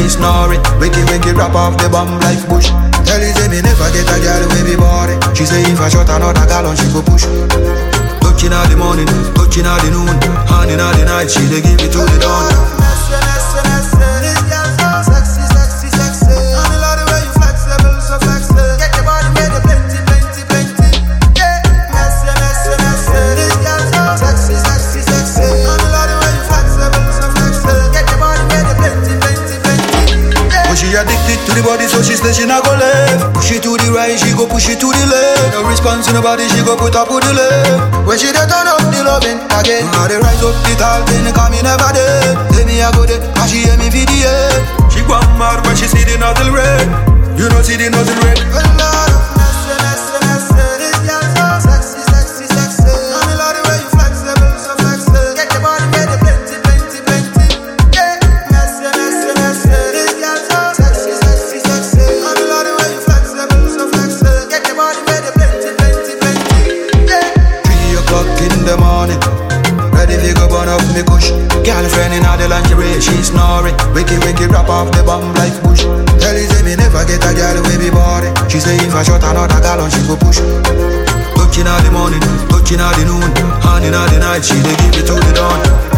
snoring. Wicky wicky rap off the bomb like bush. Tell you say me never get a girl with me body. She say if I shot another gallon, she go push. Touching all the morning, touching all the noon, hand in all the night, she dey give it to the dawn. But she addicted to the body, so she say she not go left. Push it to the right, she go push it to the left. No response in the body, she go put up with the left. When she dey turn up the loving again, I dey rise up the tall thing, cause me never dead. Say me I go there, cause she hear me video. She go mad when she see the nozzle red. You know see the nozzle red. Three o'clock in the morning. Ready to go burn up me kush. Girlfriend in all the lingerie, she snoring. Wicky wicky rap off the bomb like bush. Tell you say me never get a girl with me body. She say if I shot another gallon, she go push. Touching all the morning, touching all the noon, hand in all the night, she dey give it to the dawn.